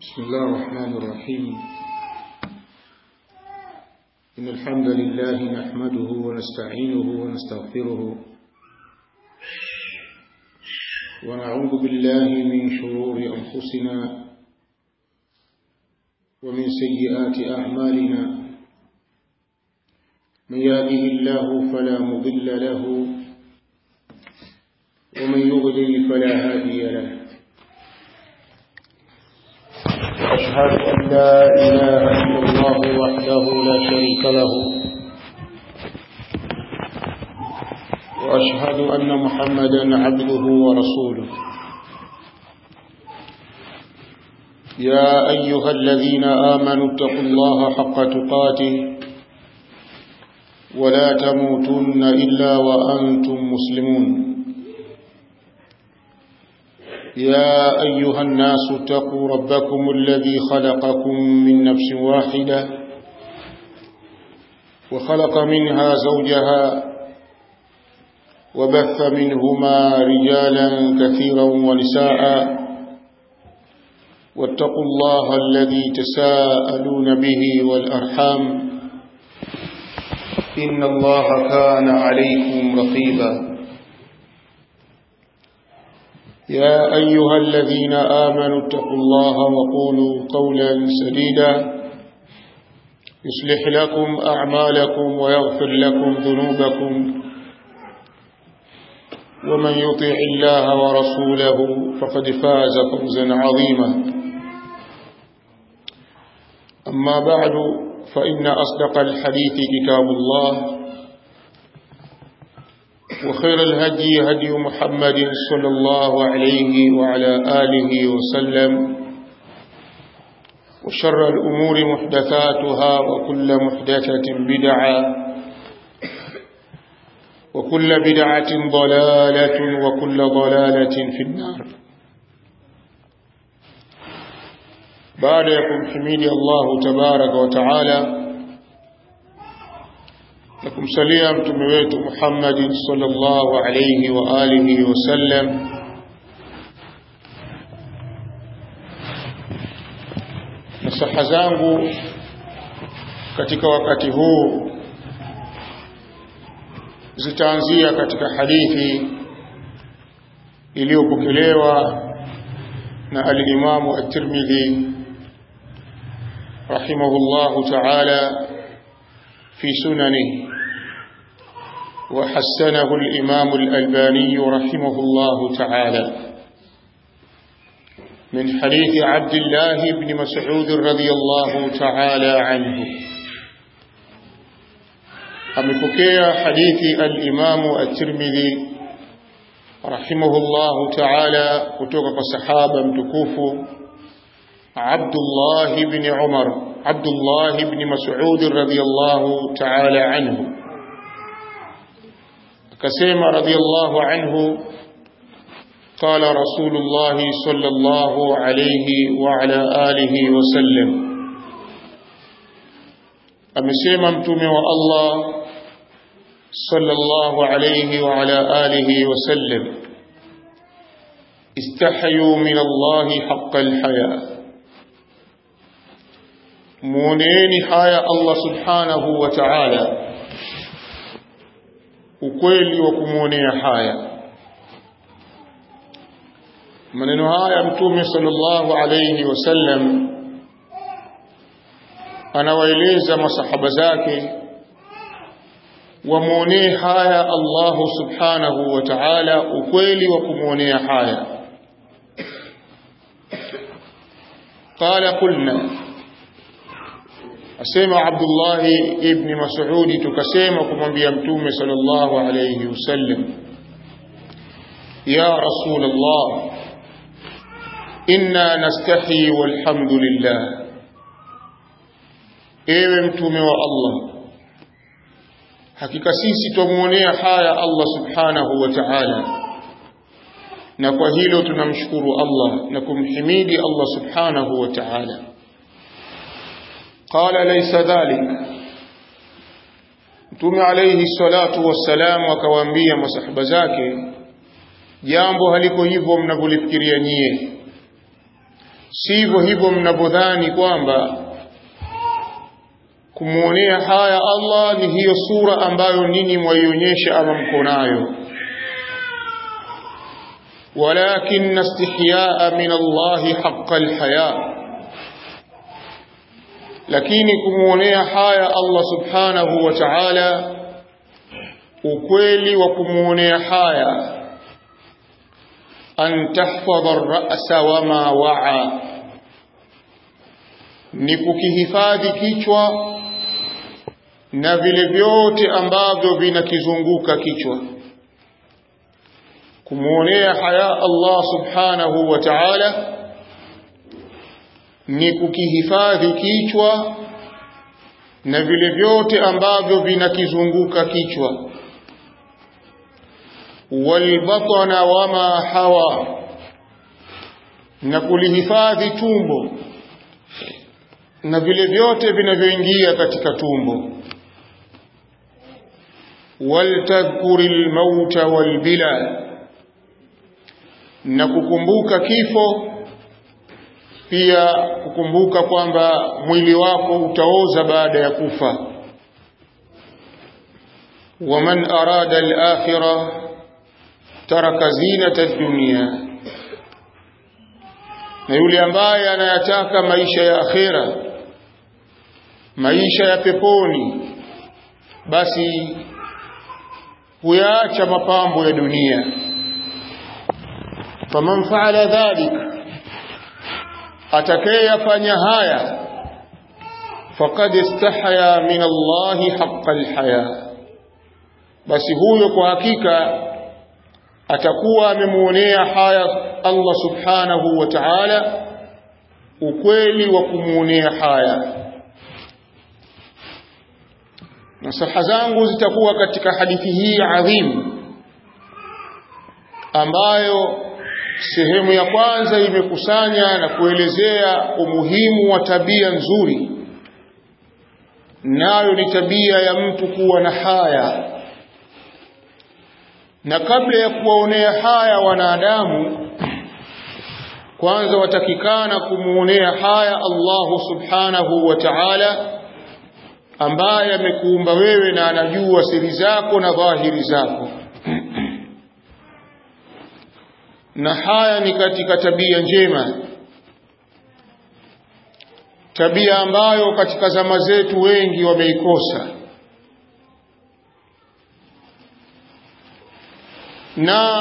بسم الله الرحمن الرحيم إن الحمد لله نحمده ونستعينه ونستغفره ونعوذ بالله من شرور أنفسنا ومن سيئات أعمالنا من يهده الله فلا مضل له ومن يضلل فلا هادي له وأشهد أن لا إله إلا الله وحده لا شريك له وأشهد أن محمدا عبده ورسوله يا أيها الذين آمنوا اتقوا الله حق تقاته ولا تموتن إلا وأنتم مسلمون يا أيها الناس اتقوا ربكم الذي خلقكم من نفس واحدة وخلق منها زوجها وبث منهما رجالا كثيرا ونساء واتقوا الله الذي تساءلون به والأرحام إن الله كان عليكم رقيبا يا أيها الذين آمنوا اتقوا الله وقولوا قولا سديدا يصلح لكم أعمالكم ويغفر لكم ذنوبكم ومن يطع الله ورسوله فقد فاز فوزا عظيما أما بعد فإن أصدق الحديث كتاب الله وخير الهدي هدي محمد صلى الله عليه وعلى آله وسلم وشر الأمور محدثاتها وكل محدثة بدعة وكل بدعة ضلالة وكل ضلالة في النار بعد يكون حميد الله تبارك وتعالى na kumsalia mtume wetu Muhammad sallallahu alayhi wa alihi wasallam nasaha zangu katika wakati huu zitaanzia katika hadithi iliyopokelewa na al-Imam at-Tirmidhi rahimahullahu ta'ala في سننه وحسنه الإمام الألباني رحمه الله تعالى من حديث عبد الله بن مسعود رضي الله تعالى عنه أمكوكيا حديث الإمام الترمذي رحمه الله تعالى كتوك صحابة متكوف عبد الله بن عمر عبد الله بن مسعود رضي الله تعالى عنه كسيم رضي الله عنه قال رسول الله صلى الله عليه وعلى آله وسلم أمسيما امتم الله صلى الله عليه وعلى آله وسلم استحيوا من الله حق الحياة muoneeni haya Allah subhanahu wa ta'ala ukweli wa kumwonea haya maneno haya mtume sallallahu alayhi wasallam anawaeleza masahaba zake wamwonee haya Allah subhanahu wa ta'ala ukweli wa kumwonea haya qala qulna asema Abdullah ibn Mas'ud tukasema kumwambia mtume sallallahu alayhi wasallam ya rasul Allah inna nastahi walhamdulillah ewe mtume wa Allah hakika sisi tumuonea haya Allah subhanahu wa ta'ala na kwa hilo tunamshukuru Allah na kumhimidi Allah subhanahu wa ta'ala قال ليس ذلك Mtume alayhi salatu wassalam akawaambia masahaba zake jambo haliko hivyo mnavyolifikiria nyie sivyo hivyo mnavyodhani kwamba kumwonea haya Allah ni hiyo sura ambayo ninyi mwaionyesha ama mko nayo walakin istihyaa min Allah haqqa alhaya lakini kumwonea haya Allah subhanahu wa ta'ala ukweli wa kumwonea haya an tahfadha ar-ra'sa wama wa'a ni kukihifadhi kichwa na vile vyote ambavyo vinakizunguka kichwa kumwonea haya Allah subhanahu wa ta'ala ni kukihifadhi kichwa na vile vyote ambavyo vinakizunguka kichwa walbatana wama hawa na kulihifadhi tumbo na vile vyote vinavyoingia katika tumbo waltadhkuri lmauta walbila na kukumbuka kifo pia kukumbuka kwamba mwili wako utaoza baada ya kufa waman arada al-akhirah taraka zinata dunya na yule ambaye anayataka maisha ya akhera maisha ya peponi basi huyaacha mapambo ya dunia faman faala dhalika atakayeyafanya haya faqad istahya min Allahi haqqa alhaya basi huyo kwa hakika atakuwa amemuonea haya Allah subhanahu wa ta'ala ukweli wa kumuonea haya nasaha zangu zitakuwa katika hadithi hii adhimu ambayo sehemu ya kwanza imekusanya na kuelezea umuhimu wa tabia nzuri nayo ni tabia ya mtu kuwa na haya na kabla ya kuwaonea haya wanadamu kwanza watakikana kumuonea haya Allahu subhanahu wa ta'ala ambaye amekuumba wewe na anajua siri zako na dhahiri zako na haya ni katika tabia njema tabia ambayo katika zama zetu wengi wameikosa na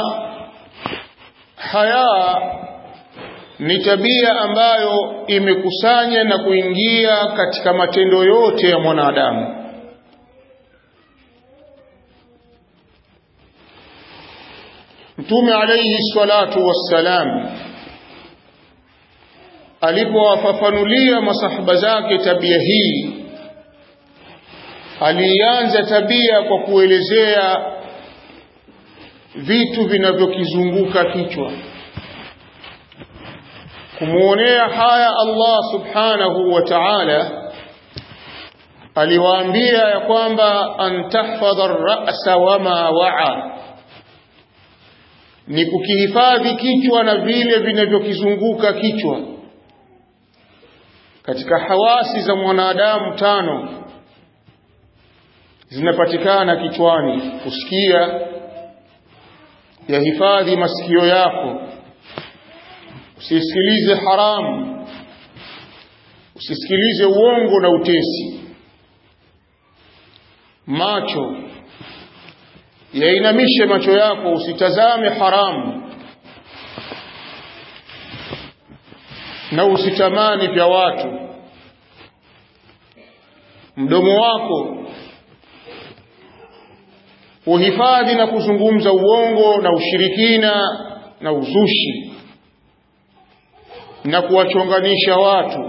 haya ni tabia ambayo imekusanya na kuingia katika matendo yote ya mwanadamu Mtume alayhi salatu wassalam alipowafafanulia masahaba zake tabia hii alianza tabia kwa kuelezea vitu vinavyokizunguka kichwa kumuonea haya Allah subhanahu wa ta'ala aliwaambia ya kwamba an tahfadha ar-ra'sa wama wa'a ni kukihifadhi kichwa na vile vinavyokizunguka kichwa katika hawasi za mwanadamu tano zinapatikana kichwani kusikia yahifadhi masikio yako usisikilize haramu usisikilize uongo na utesi macho yainamishe macho yako usitazame haramu na usitamani vya watu mdomo wako uhifadhi na kuzungumza uongo na ushirikina na uzushi na kuwachonganisha watu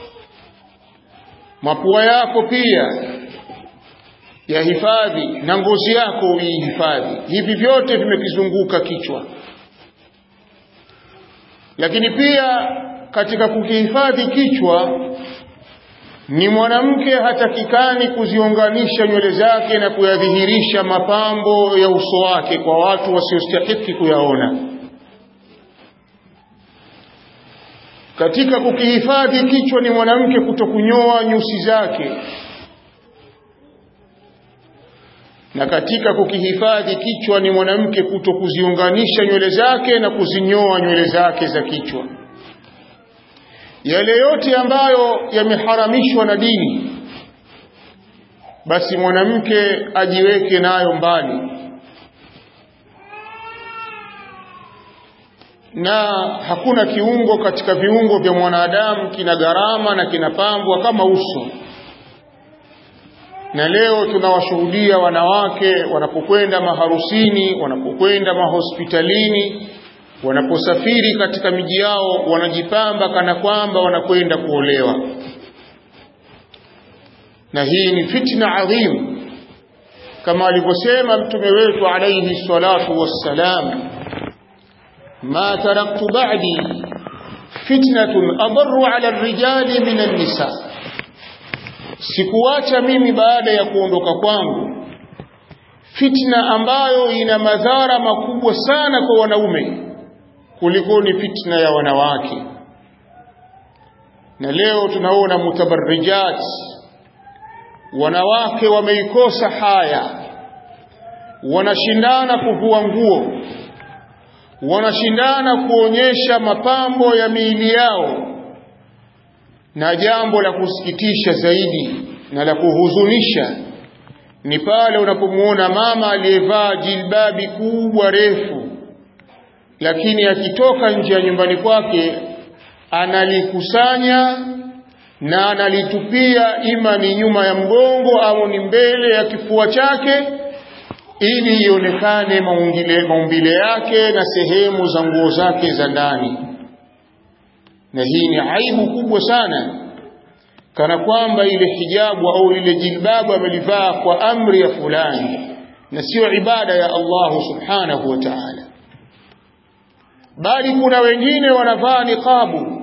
mapua yako pia yahifadhi na ngozi yako uihifadhi hivi vyote vimekizunguka kichwa lakini pia katika kukihifadhi kichwa ni mwanamke hatakikani kuziunganisha nywele zake na kuyadhihirisha mapambo ya uso wake kwa watu wasiostahiki kuyaona katika kukihifadhi kichwa ni mwanamke kutokunyoa nyusi zake na katika kukihifadhi kichwa ni mwanamke kutokuziunganisha nywele zake na kuzinyoa nywele zake za kichwa yale yote ambayo yameharamishwa na dini basi mwanamke ajiweke nayo mbali na hakuna kiungo katika viungo vya mwanadamu kina gharama na kinapambwa kama uso na leo tunawashuhudia wanawake wanapokwenda maharusini wanapokwenda mahospitalini wanaposafiri katika miji yao wanajipamba kana kwamba wanakwenda kuolewa na hii ni fitna adhim kama alivyosema mtume wetu alayhi salatu wassalam ma taraktu ba'di fitnatun adarru ala ar-rijali min an-nisa sikuacha mimi baada ya kuondoka kwangu fitna ambayo ina madhara makubwa sana kwa wanaume kuliko ni fitna ya wanawake na leo tunaona mutabarrijat wanawake wameikosa haya wanashindana kuvua nguo wanashindana kuonyesha mapambo ya miili yao na jambo la kusikitisha zaidi na la kuhuzunisha ni pale unapomuona mama aliyevaa jilbabi kubwa refu lakini akitoka nje ya nyumbani kwake analikusanya na analitupia ima ni nyuma ya mgongo au ni mbele ya kifua chake ili ionekane maumbile, maumbile yake na sehemu za nguo zake za ndani na hii ni aibu kubwa sana kana kwamba ile hijabu au lile jilbabu amelivaa kwa amri ya fulani na sio ibada ya Allah subhanahu wa ta'ala bali kuna wengine wanavaa niqabu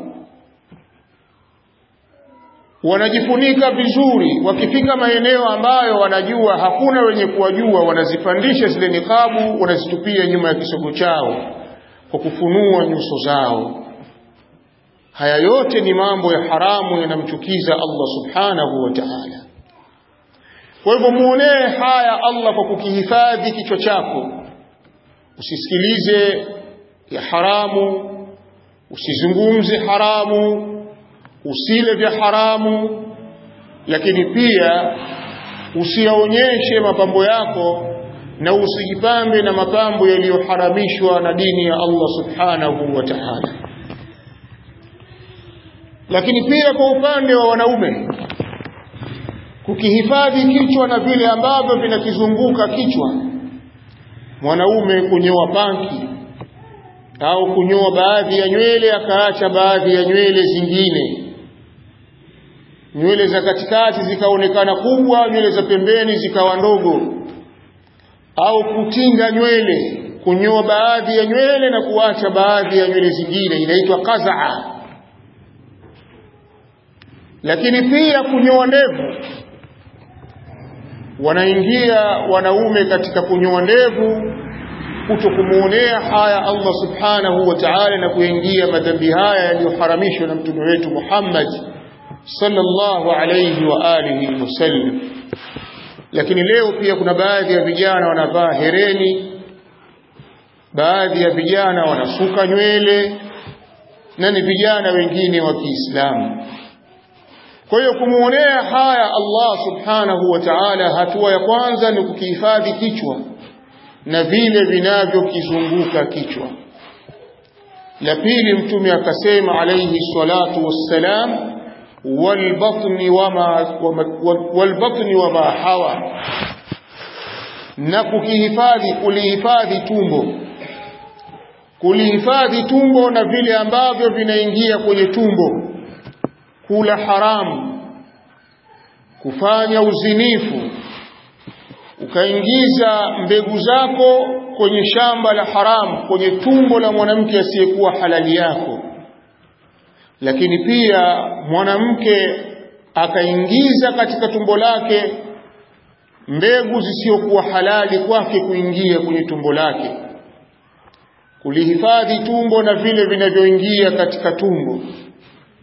wanajifunika vizuri wakifika maeneo ambayo wanajua hakuna wenye kuwajua wanazipandisha zile niqabu wanazitupia nyuma ya kisogo chao kwa kufunua nyuso zao haya yote ni mambo ya haramu yanamchukiza Allah subhanahu wa ta'ala kwa hivyo muonee haya Allah kwa kukihifadhi kichwa chako usisikilize ya haramu usizungumze haramu usile vya haramu lakini pia usiyaonyeshe mapambo yako na usijipambe na mapambo yaliyoharamishwa na dini ya Allah subhanahu wa ta'ala lakini pia kwa upande wa wanaume kukihifadhi kichwa na vile ambavyo vinakizunguka kichwa mwanaume kunyoa panki au kunyoa baadhi ya nywele akaacha baadhi ya nywele zingine nywele za katikati zikaonekana kubwa nywele za pembeni zikawa ndogo au kutinga nywele kunyoa baadhi ya nywele na kuacha baadhi ya nywele zingine inaitwa qazaa lakini pia kunyoa ndevu wanaingia wanaume katika kunyoa ndevu kuto kumuonea haya Allah subhanahu wa ta'ala na kuingia madhambi haya yaliyoharamishwa na mtume wetu Muhammad sallallahu alayhi wa alihi wasallam lakini leo pia kuna baadhi ya vijana wanavaa hereni baadhi ya vijana wanasuka nywele na ni vijana wengine wa Kiislamu kwa hiyo kumuonea haya Allah subhanahu wa ta'ala hatua ya kwanza ni kukihifadhi kichwa na vile vinavyokizunguka kichwa la pili mtume akasema alayhi salatu wassalam walbatni wama walbatni wama hawa na kukihifadhi kulihifadhi tumbo kulihifadhi tumbo na vile ambavyo vinaingia kwenye tumbo kula haramu kufanya uzinifu ukaingiza mbegu zako kwenye shamba la haramu kwenye tumbo la mwanamke asiyekuwa halali yako lakini pia mwanamke akaingiza katika tumbo lake mbegu zisizokuwa halali kwake kuingia kwenye tumbo lake kulihifadhi tumbo na vile vinavyoingia katika tumbo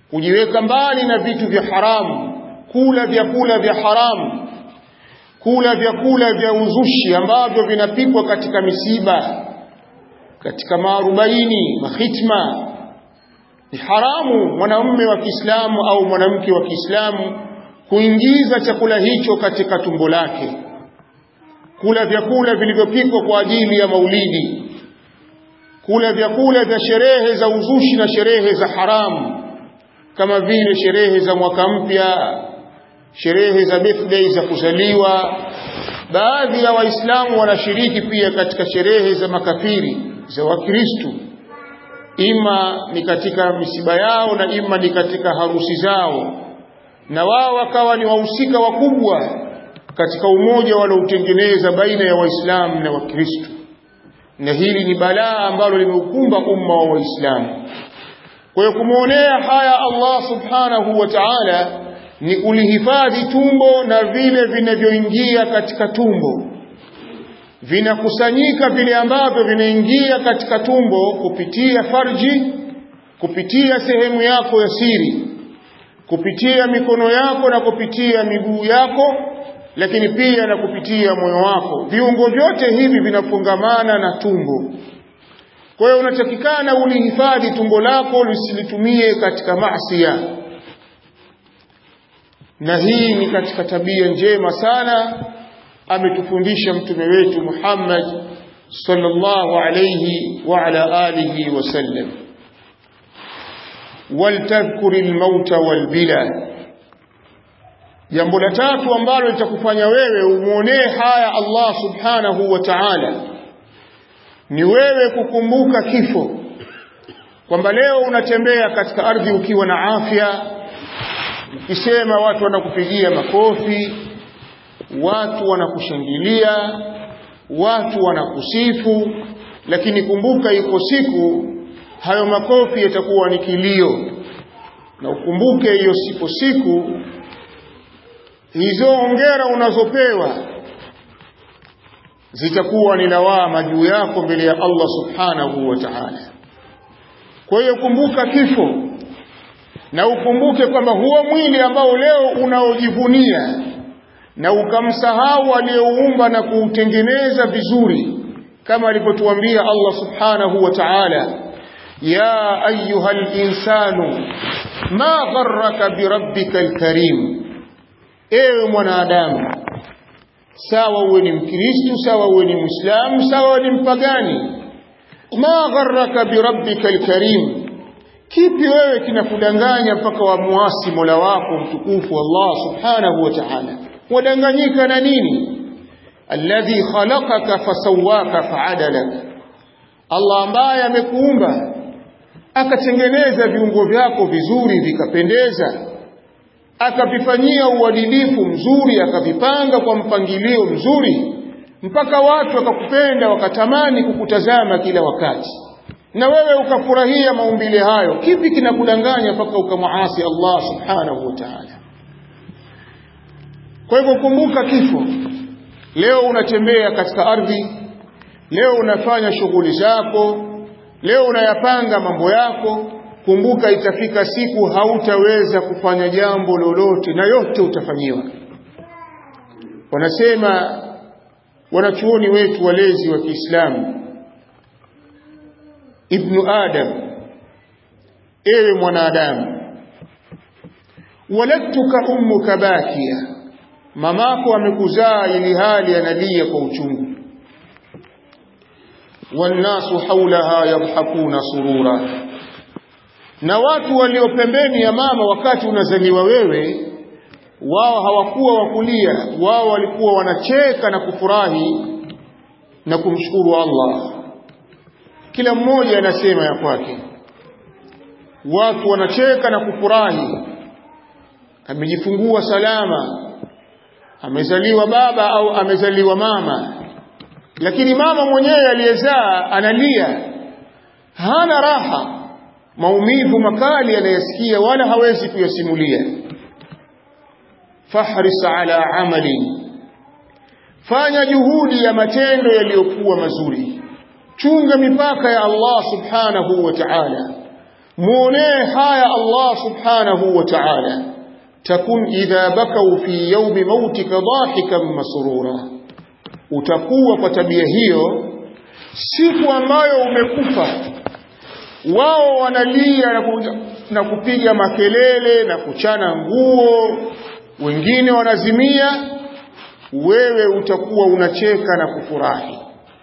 kujiweka mbali na vitu vya haramu kula vyakula vya haramu kula vyakula vya uzushi ambavyo vinapikwa katika misiba katika maarobaini mahitma ni haramu mwanamume wa Kiislamu au mwanamke wa Kiislamu kuingiza chakula hicho katika tumbo lake kula vyakula vilivyopikwa kwa ajili ya maulidi kula vyakula vya sherehe za uzushi na sherehe za haramu kama vile sherehe za mwaka mpya sherehe za birthday za kuzaliwa baadhi ya waislamu wanashiriki pia katika sherehe za makafiri za wakristu ima ni katika misiba yao na ima ni katika harusi zao na wao wakawa ni wahusika wakubwa katika umoja wanaotengeneza baina ya waislamu na wakristu na hili ni balaa ambalo limeukumba umma wa waislamu kwa hiyo kumwonea haya Allah subhanahu wa ta'ala ni kulihifadhi tumbo na vile vinavyoingia katika tumbo vinakusanyika vile ambavyo vinaingia katika tumbo kupitia farji kupitia sehemu yako ya siri kupitia mikono yako na kupitia miguu yako lakini pia na kupitia moyo wako viungo vyote hivi vinafungamana na tumbo kwa hiyo unatakikana ulihifadhi tumbo lako lisilitumie katika maasiya na hii ni katika tabia njema sana ametufundisha mtume wetu Muhammad sallallahu alayhi wa ala alihi wasallam waltadhkuri almauta walbila jambo la tatu ambalo litakufanya wewe umuonee haya Allah subhanahu wa ta'ala ni wewe kukumbuka kifo kwamba leo unatembea katika ardhi ukiwa na afya ukisema watu wanakupigia makofi watu wanakushangilia watu wanakusifu lakini kumbuka iko siku hayo makofi yatakuwa ni kilio na ukumbuke hiyo siku siku hizo ongera unazopewa zitakuwa ni lawama juu yako mbele ya Allah subhanahu wa ta'ala kwa hiyo kumbuka kifo na ukumbuke kwamba huo mwili ambao leo unaojivunia na ukamsahau aliyeuumba na kuutengeneza vizuri kama alivyotuambia Allah subhanahu wa ta'ala ya ayuha insanu ma gharraka birabbika alkarim ewe mwanadamu sawa uwe ni mkristu sawa uwe ni muislamu sawa uwe ni mpagani ma gharraka birabbika alkarim kipi wewe kinakudanganya mpaka wamuasi mola wako mtukufu Allah subhanahu wa ta'ala wadanganyika na nini alladhi khalaqaka fasawaka faadalak Allah ambaye amekuumba akatengeneza viungo vyako vizuri vikapendeza akavifanyia uadilifu mzuri akavipanga kwa mpangilio mzuri mpaka watu wakakupenda wakatamani kukutazama kila wakati na wewe ukafurahia maumbile hayo kipi kinakudanganya mpaka ukamwasi Allah subhanahu wa ta'ala kwa hivyo kumbuka kifo leo unatembea katika ardhi leo unafanya shughuli zako leo unayapanga mambo yako kumbuka itafika siku hautaweza kufanya jambo lolote na yote utafanyiwa wanasema wanachuoni wetu walezi wa Kiislamu ibnu adam ewe mwanadamu waladtuka ummuka bakia mamako amekuzaa ili hali analia kwa uchungu wannasu haulaha yadhakuna surura na watu walio pembeni ya mama wakati unazaliwa wewe wao hawakuwa wakulia wao walikuwa wanacheka na kufurahi na kumshukuru Allah kila mmoja anasema ya kwake watu wanacheka na kufurahi amejifungua salama amezaliwa baba au amezaliwa mama lakini mama mwenyewe aliyezaa analia hana raha maumivu makali anayasikia wala hawezi kuyasimulia fahris ala amali fanya juhudi ya matendo yaliyokuwa mazuri chunga mipaka ya Allah subhanahu wa ta'ala muonee haya Allah subhanahu wa ta'ala takun idha bakau fi yawmi mautika dhahikan masrura utakuwa kwa tabia hiyo siku ambayo umekufa wao wanalia na, ku, na kupiga makelele na kuchana nguo wengine wanazimia wewe utakuwa unacheka na kufurahi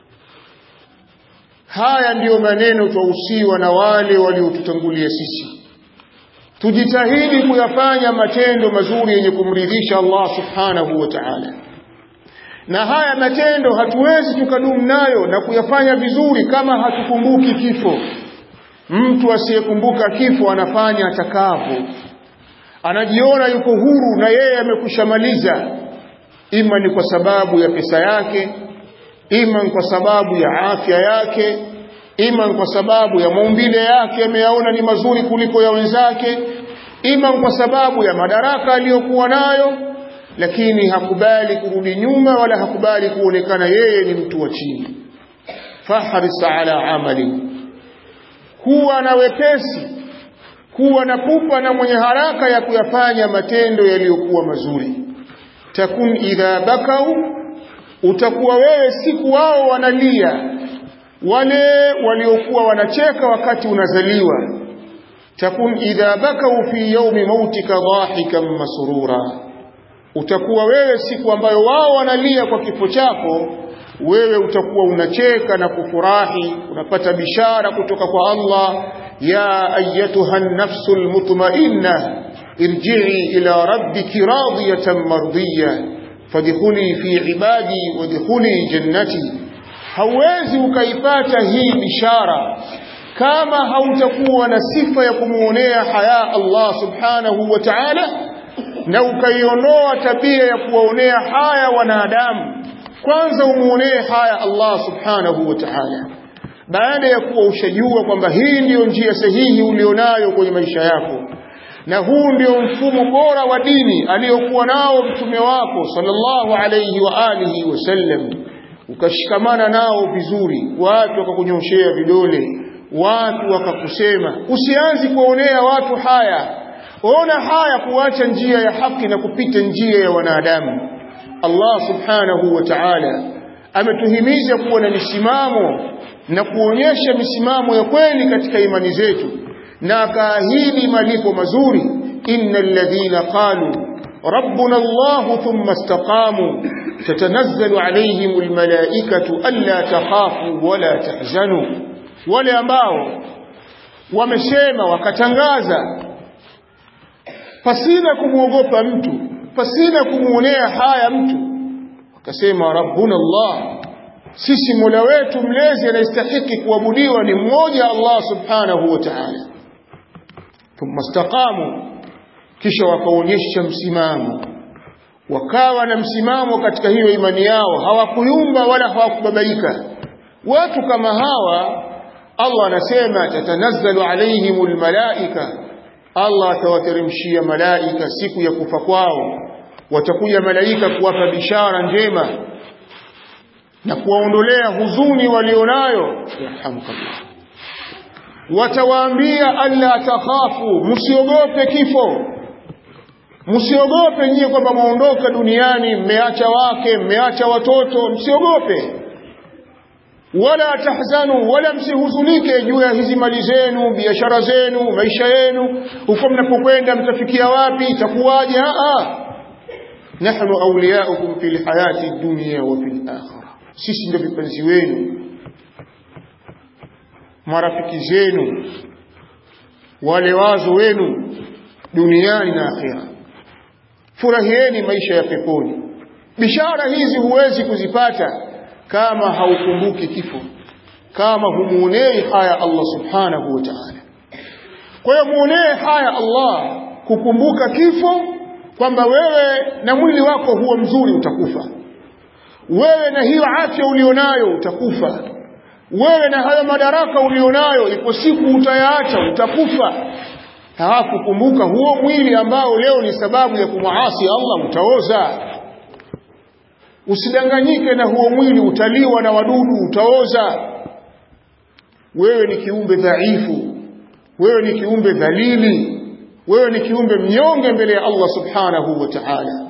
haya ndiyo maneno twahusiwa na wale waliotutangulia sisi tujitahidi kuyafanya matendo mazuri yenye kumridhisha Allah subhanahu wa ta'ala na haya matendo hatuwezi tukadumu nayo na kuyafanya vizuri kama hatukumbuki kifo mtu asiyekumbuka kifo anafanya atakavyo anajiona yuko huru na yeye amekushamaliza ima ni kwa sababu ya pesa yake ima ni kwa sababu ya afya yake ima ni kwa sababu ya maumbile yake ameyaona ni mazuri kuliko ya wenzake ima ni kwa sababu ya madaraka aliyokuwa nayo lakini hakubali kurudi nyuma wala hakubali kuonekana yeye ni mtu wa chini fahris ala amali kuwa na wepesi kuwa na pupa na mwenye haraka ya kuyafanya matendo yaliyokuwa mazuri takun idha bakau utakuwa wewe siku wao wanalia wale waliokuwa wanacheka wakati unazaliwa takun idha bakau fi yaumi mautika dhahikan masrura utakuwa wewe siku ambayo wao wanalia kwa kifo chako wewe utakuwa unacheka na kufurahi unapata bishara kutoka kwa Allah ya ayyatuha an-nafsu al-mutma'inna irji'i ila rabbiki radiyatan mardiyah fadkhuli fi ibadi wadkhuli jannati hauwezi ukaipata hii bishara kama hautakuwa na sifa ya kumuonea haya Allah subhanahu wa ta'ala na ukaiondoa tabia ya kuwaonea haya wanadamu kwanza umuonee haya Allah subhanahu wa ta'ala baada ya kuwa ushajua kwamba hii ndiyo njia sahihi ulionayo kwenye maisha yako na huu ndio mfumo bora wa dini aliyokuwa nao mtume wako sallallahu alayhi wa alihi wasallam ukashikamana nao vizuri watu wakakunyoshea vidole watu wakakusema usianzi kuonea watu haya ona haya kuacha njia ya haki na kupita njia ya wanadamu Allah subhanahu wa ta'ala ametuhimiza kuwa na misimamo na kuonyesha misimamo ya kweli katika imani zetu na akaahidi malipo mazuri innal ladhina qalu ربنا الله ثم استقاموا تتنزل عليهم الملائكة ألا تخافوا ولا تحزنوا wale ambao wamesema wakatangaza pasina kumwogopa mtu pasina kumuonea haya mtu wakasema rabbuna Allah sisi mola wetu mlezi anastahiki kuabudiwa ni mmoja Allah subhanahu wa ta'ala thumma istaqamu kisha wakaonyesha msimamo wakawa na msimamo katika hiyo imani yao hawakuyumba wala hawakubabaika watu kama hawa Allah anasema tatanazzalu alaihimul malaika Allah atawateremshia malaika siku ya kufa kwao watakuja malaika kuwapa bishara njema na kuwaondolea huzuni walionayo yarhamukallah watawaambia alla takhafu msiogope kifo msiogope nyie kwamba mwaondoka duniani mmeacha wake mmeacha watoto msiogope wala tahzanu wala msihuzunike juu ya hizi mali zenu biashara zenu maisha yenu huko mnapokwenda mtafikia wapi itakuwaje a nahnu awliyaukum fil hayati dunya wa fil akhirah sisi ndio vipenzi wenu marafiki zenu wale wazo wenu duniani na akhira furahieni maisha ya peponi bishara hizi huwezi kuzipata kama haukumbuki kifo kama humuonei haya Allah subhanahu wa ta'ala kwa hiyo muonee haya Allah kukumbuka kifo kwamba wewe na mwili wako huo mzuri utakufa wewe na hiyo afya ulionayo utakufa wewe na hayo madaraka ulionayo ipo siku utayaacha utakufa halafu kumbuka huo mwili ambao leo ni sababu ya kumwasi Allah utaoza usidanganyike na huo mwili utaliwa na wadudu utaoza wewe ni kiumbe dhaifu wewe ni kiumbe dhalili wewe ni kiumbe mnyonge mbele ya Allah subhanahu wa ta'ala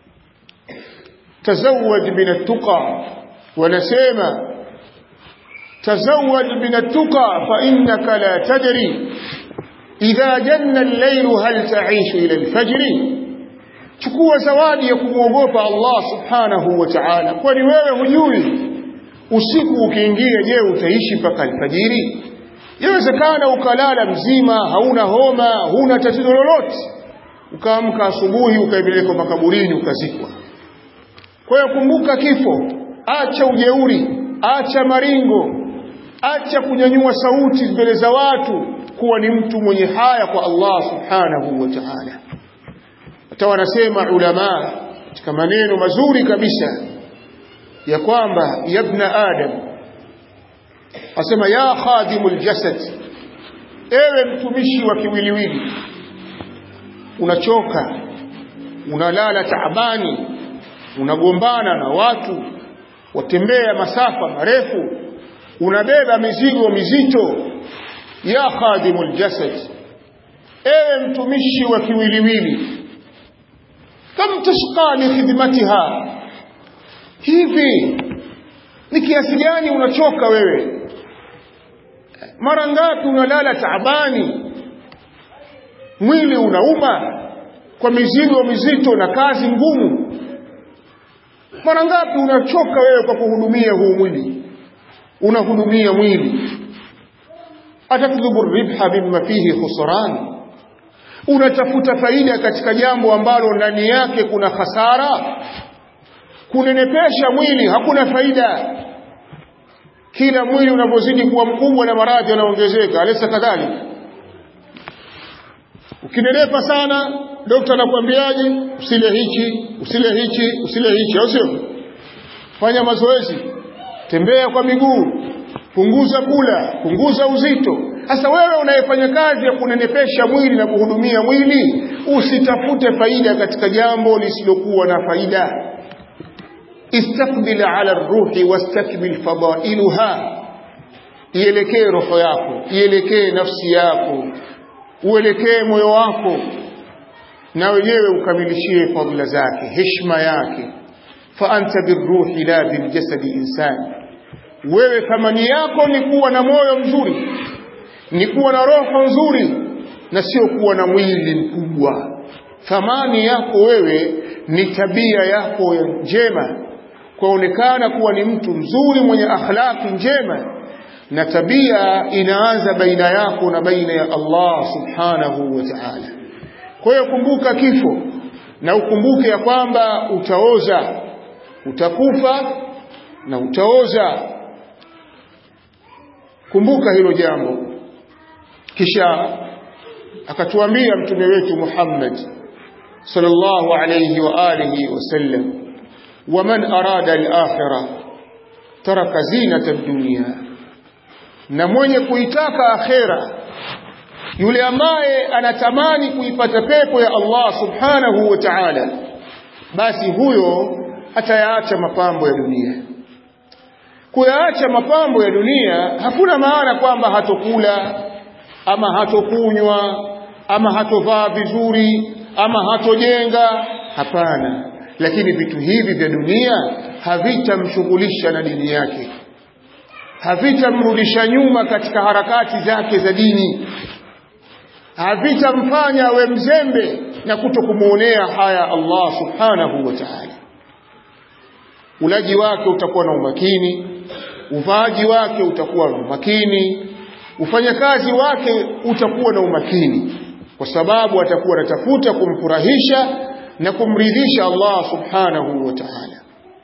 tazawwaj min at-tuqa wanasema tazawwaj min at-tuqa fa innaka la tadri idha janna al-layl hal ta'ishu ila al-fajr chukua zawadi ya kumwogopa Allah subhanahu wa ta'ala kwani wewe hujui usiku ukiingia je utaishi mpaka alfajiri yawezekana ukalala mzima hauna homa huna tatizo lolote ukaamka asubuhi ukaipeleka makaburini ukazikwa kwa hiyo kumbuka kifo acha ujeuri acha maringo acha kunyanyua sauti mbele za watu kuwa ni mtu mwenye haya kwa Allah subhanahu wa ta'ala hata wanasema ulama katika maneno mazuri kabisa ya kwamba yabna adam asema ya khadimul jasad ewe mtumishi wa kiwiliwili unachoka unalala taabani unagombana na watu watembea masafa marefu unabeba mizigo mizito ya khadimul jasad ewe mtumishi wa kiwiliwili kam tashqa li khidmatiha hivi ni kiasi gani unachoka wewe mara ngapi unalala taabani mwili unauma kwa mizigo mizito na kazi ngumu mara ngapi unachoka wewe kwa kuhudumia huu mwili unahudumia mwili atatlubu ribha mimma fihi khusran unatafuta faida katika jambo ambalo ndani yake kuna hasara kunenepesha mwili hakuna faida kila mwili unavyozidi kuwa mkubwa na maradhi yanaongezeka alisa kadhalika ukinenepa sana dokta anakuambiaje usile hichi usile hichi usile hichi au sio fanya mazoezi tembea kwa miguu punguza kula punguza uzito sasa wewe unayefanya kazi ya kunenepesha mwili na kuhudumia mwili usitafute faida katika jambo lisilokuwa na faida istaqbil ala ruhi wastakmil fadailuha ielekee roho yako ielekee nafsi yako uelekee moyo wako na wenyewe ukamilishie fadhila zake heshima yake fa anta birruhi la biljasadi insani wewe thamani yako ni kuwa na moyo mzuri ni kuwa na roho nzuri na sio kuwa na mwili mkubwa thamani yako wewe ni tabia yako njema kwaonekana kuwa ni mtu mzuri mwenye akhlaki njema na tabia inaanza baina yako na baina ya Allah subhanahu wa ta'ala kwa hiyo kumbuka kifo na ukumbuke ya kwamba utaoza utakufa na utaoza kumbuka hilo jambo kisha akatuambia mtume wetu Muhammad sallallahu alayhi wa alihi wasallam waman arada al-akhirah taraka zinata ad-dunya na mwenye kuitaka akhera yule ambaye anatamani kuipata pepo ya Allah subhanahu wa ta'ala basi huyo atayaacha mapambo ya dunia kuyaacha mapambo ya dunia hakuna maana kwamba hatokula ama hatokunywa ama hatovaa vizuri ama hatojenga hapana lakini vitu hivi vya dunia havitamshughulisha na dini yake havitamrudisha nyuma katika harakati zake za dini havitamfanya awe mzembe na kuto kumuonea haya Allah subhanahu wa ta'ala ulaji wake utakuwa na umakini uvaaji wake utakuwa na umakini ufanyakazi wake utakuwa na umakini kwa sababu atakuwa anatafuta kumfurahisha na kumridhisha Allah subhanahu wa ta'ala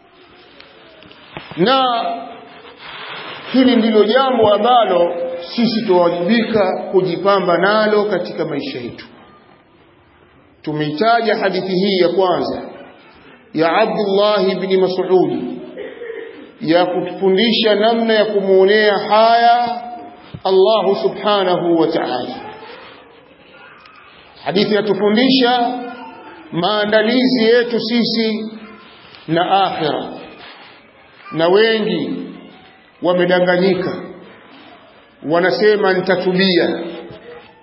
na hili ndilo jambo ambalo sisi tuwajibika kujipamba nalo katika maisha yetu tumeitaja hadithi hii ya kwanza ya Abdullah ibn Mas'ud ya kutufundisha namna ya kumuonea haya Allah subhanahu wa ta'ala hadithi yatufundisha maandalizi yetu sisi na akhira na wengi wamedanganyika wanasema nitatubia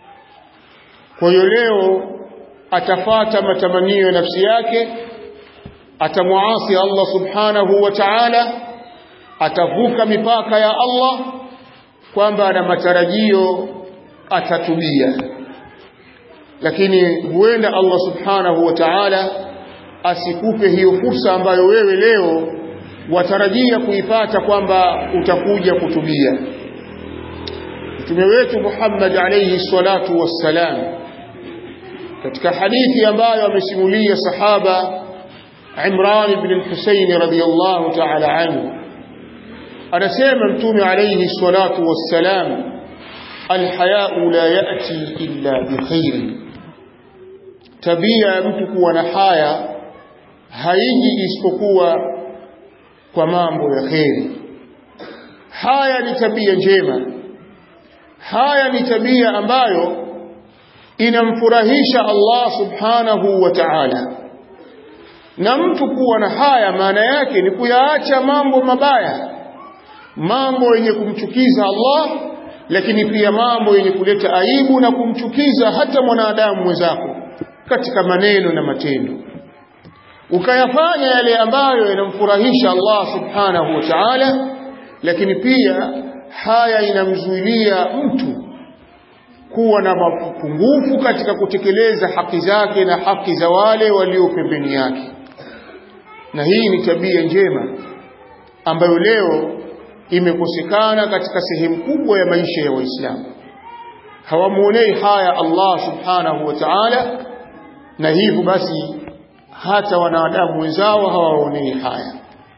kwa hiyo leo atafata matamanio ya nafsi yake atamuasi Allah subhanahu wa ta'ala atavuka mipaka ya Allah kwamba ana matarajio atatubia lakini huenda Allah subhanahu wa ta'ala asikupe hiyo fursa ambayo wewe leo watarajia kuipata kwamba utakuja kutubia mtume wetu Muhammad alayhi salatu wassalam katika hadithi ambayo amesimulia sahaba Imran ibn al-Husayn radiyallahu ta'ala anhu anasema mtume alayhi salatu wassalam alhaya'u la ya'ti illa bikhair tabia ya mtu kuwa na haya haiji isipokuwa kwa mambo ya kheri haya ni tabia njema haya ni tabia ambayo inamfurahisha Allah subhanahu wa ta'ala na mtu kuwa na haya maana yake ni kuyaacha mambo mabaya mambo yenye kumchukiza Allah lakini pia mambo yenye kuleta aibu na kumchukiza hata mwanadamu mwenzako katika maneno na matendo ukayafanya yale ambayo yanamfurahisha Allah subhanahu wa ta'ala lakini pia haya inamzuilia mtu kuwa na mapungufu katika kutekeleza haki zake na haki za wale walio pembeni yake na hii ni tabia njema ambayo leo imekosekana katika sehemu kubwa ya maisha ya Waislamu hawamuonei haya Allah subhanahu wa ta'ala na hivyo basi hata wanadamu wenzao hawaonei haya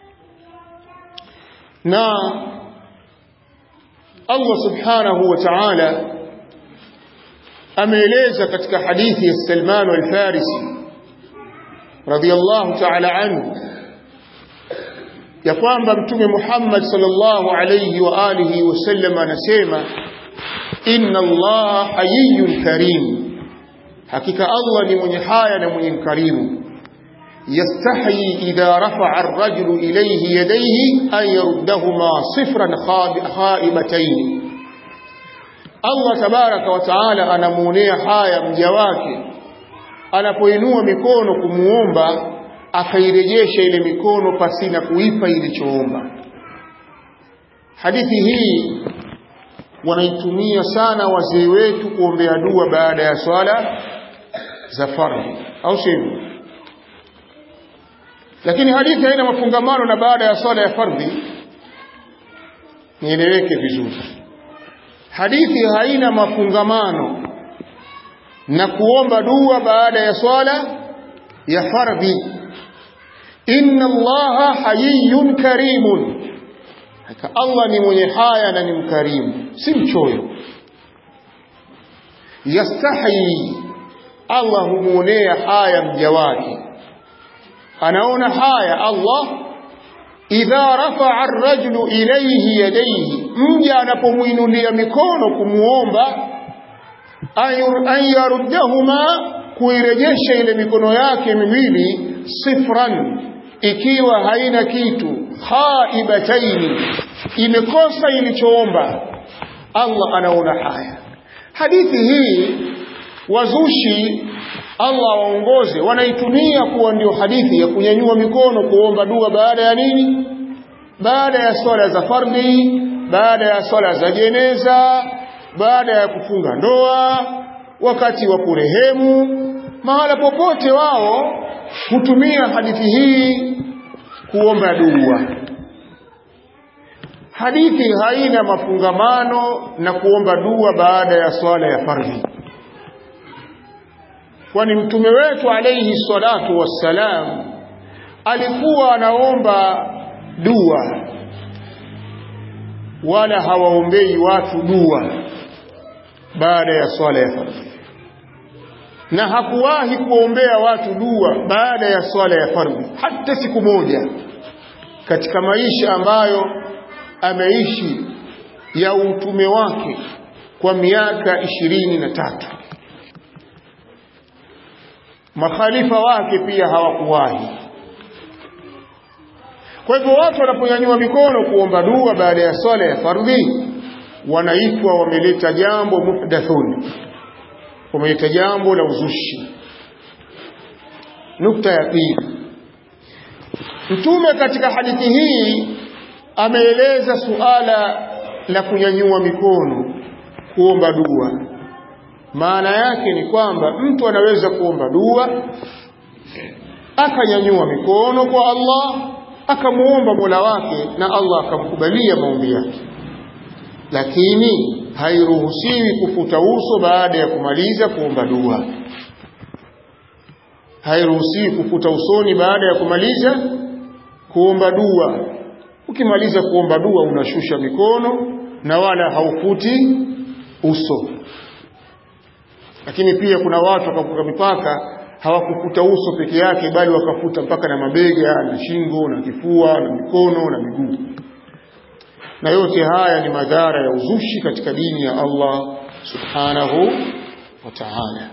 na Allah subhanahu wa ta'ala ameeleza katika hadithi ya Salman al-Farisi radiyallahu ta'ala anhu ya kwamba mtume Muhammad sallallahu alayhi wa alihi wasallam anasema inna Allah hayyun karim hakika Allah ni mwenye haya na mwenye mkarimu yastahi idha rafa'a ar-rajulu ilayhi yadayhi an yaruddahuma sifran khaibatayn Allah tabaraka wa taala anamuonea haya mja wake anapoinua mikono kumuomba akairejesha ile mikono pasina kuipa ilichoomba hadithi hii wanaitumia sana wazee wetu kuombea dua baada ya swala za fardhi au sivyo lakini hadithi haina mafungamano na baada ya swala ya fardhi nieleweke vizuri hadithi haina mafungamano na kuomba dua baada ya swala ya fardhi inna allaha hayyun karimun haka Allah ni mwenye haya na ni mkarimu si mchoyo yastahi Allah humuonea haya mja wake anaona haya Allah idha rafa'a ar-rajulu ilayhi yadayhi mja anapomuinulia mikono kumuomba an yaruddahuma kuirejesha ile mikono yake miwili sifran ikiwa haina kitu khaibataini imekosa ilichoomba Allah anaona haya hadithi hii wazushi Allah waongoze wanaitumia kuwa ndio hadithi ya kunyanyua mikono kuomba dua baada ya nini baada ya swala za fardhi baada ya swala za jeneza baada ya kufunga ndoa wakati wa kurehemu mahala popote wao hutumia hadithi hii kuomba dua hadithi haina mafungamano na kuomba dua baada ya swala ya fardhi kwani mtume wetu alayhi salatu wassalam alikuwa anaomba dua wala hawaombei watu dua baada ya swala ya fardhi na hakuwahi kuombea watu dua baada ya swala ya fardhi hata siku moja katika maisha ambayo ameishi ya utume wake kwa miaka ishirini na tatu makhalifa wake pia hawakuwahi kwa hivyo watu wanaponyanyua mikono kuomba dua baada ya swala ya fardhi wanaitwa wameleta jambo muhdathun wameleta jambo la uzushi nukta ya pili mtume katika hadithi hii ameeleza suala la kunyanyua mikono kuomba dua maana yake ni kwamba mtu anaweza kuomba dua akanyanyua mikono kwa Allah akamuomba Mola wake na Allah akamkubalia maombi yake lakini hairuhusiwi kufuta uso baada ya kumaliza kuomba dua hairuhusiwi kufuta usoni baada ya kumaliza kuomba dua ukimaliza kuomba dua unashusha mikono na wala haufuti uso lakini pia kuna watu wakavuka mipaka hawakufuta uso peke yake bali wakafuta mpaka na mabega na shingo na kifua na mikono na miguu na yote haya ni madhara ya uzushi katika dini ya Allah subhanahu wa ta'ala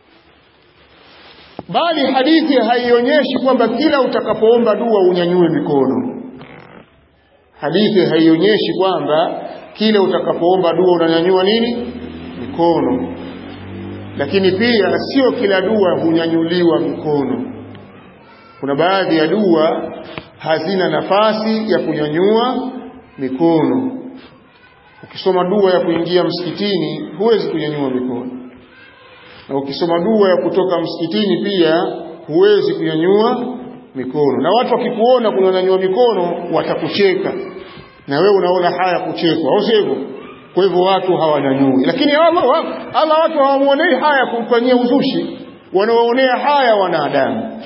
bali hadithi haionyeshi kwamba kila utakapoomba dua unyanyue mikono hadithi haionyeshi kwamba kila utakapoomba dua unanyanyua nini mikono lakini pia sio kila dua hunyanyuliwa mikono kuna baadhi ya dua hazina nafasi ya kunyanyua mikono ukisoma dua ya kuingia msikitini huwezi kunyanyua mikono na ukisoma dua ya kutoka msikitini pia huwezi kunyanyua mikono na watu wakikuona kunyanyua mikono watakucheka na wewe unaona haya kuchekwa au sivyo kwa hivyo watu hawanyanyui lakini Allah Allah watu hawamuonei haya kumfanyia uzushi wanawaonea haya wanadamu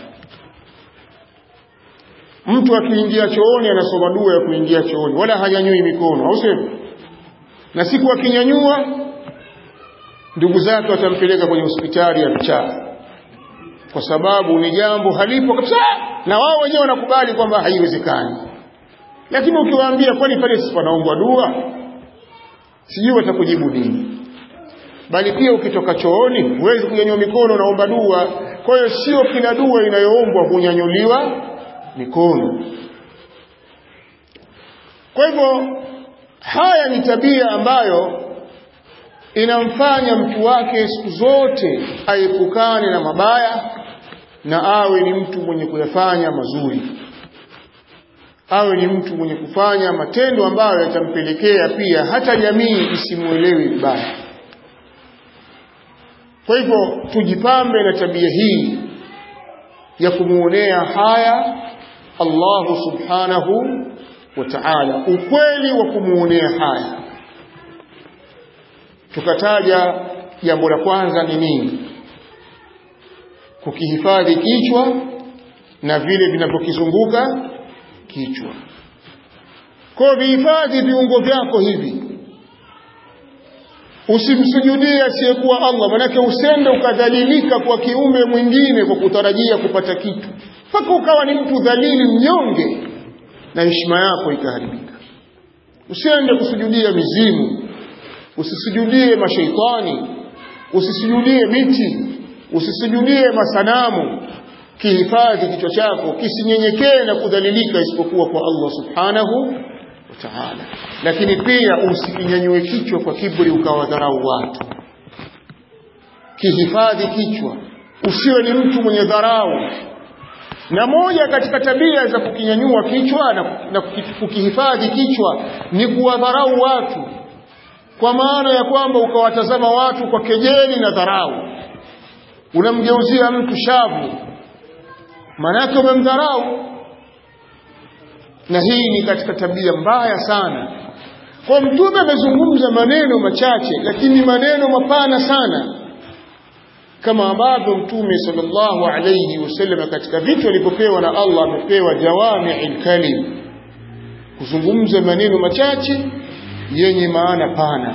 mtu akiingia chooni anasoma dua ya kuingia chooni wala hanyanyui mikono au sivyo na siku akinyanyua ndugu zake watampeleka kwenye hospitali ya vichaa kwa sababu ni jambo halipo kabisa na wao wenyewe wanakubali kwamba haiwezekani lakini ukiwaambia kwani pale si panaombwa dua sijui watakujibu nini bali pia ukitoka chooni huwezi kunyanyua mikono unaomba dua kwa hiyo sio kila dua inayoombwa hunyanyuliwa mikono kwa hivyo haya ni tabia ambayo inamfanya mtu wake siku zote aepukane na mabaya na awe ni mtu mwenye kuyafanya mazuri awe ni mtu mwenye kufanya matendo ambayo yatampelekea pia hata jamii isimuelewe vibaya kwa hivyo tujipambe na tabia hii ya kumuonea haya Allahu subhanahu wa ta'ala ukweli wa kumuonea haya tukataja jambo la kwanza ni nini kukihifadhi kichwa na vile vinavyokizunguka kichwa kwa vihifadhi viungo vyako hivi usimsujudie asiyekuwa Allah manake usende ukadhalilika kwa kiume mwingine kwa kutarajia kupata kitu mpaka ukawa ni mtu dhalili mnyonge na heshima yako ikaharibika usiende kusujudia mizimu usisujudie mashaitani usisujudie miti usisujudie masanamu kihifadhi kichwa chako kisinyenyekee na kudhalilika isipokuwa kwa Allah subhanahu wa ta'ala lakini pia usikinyanyue kichwa kwa kiburi ukawadharau watu kihifadhi kichwa usiwe ni mtu mwenye dharau na moja katika tabia za kukinyanyua kichwa na, na kukihifadhi kichwa ni kuwadharau watu kwa maana ya kwamba ukawatazama watu kwa kejeli na dharau unamgeuzia mtu shavu manake umemdharau na hii ni katika tabia mbaya sana kwa mtume amezungumza maneno machache lakini maneno mapana sana kama ambavyo mtume sallallahu alayhi wasallam katika vitu alivyopewa na Allah amepewa jawami'il kalim kuzungumza maneno machache yenye maana pana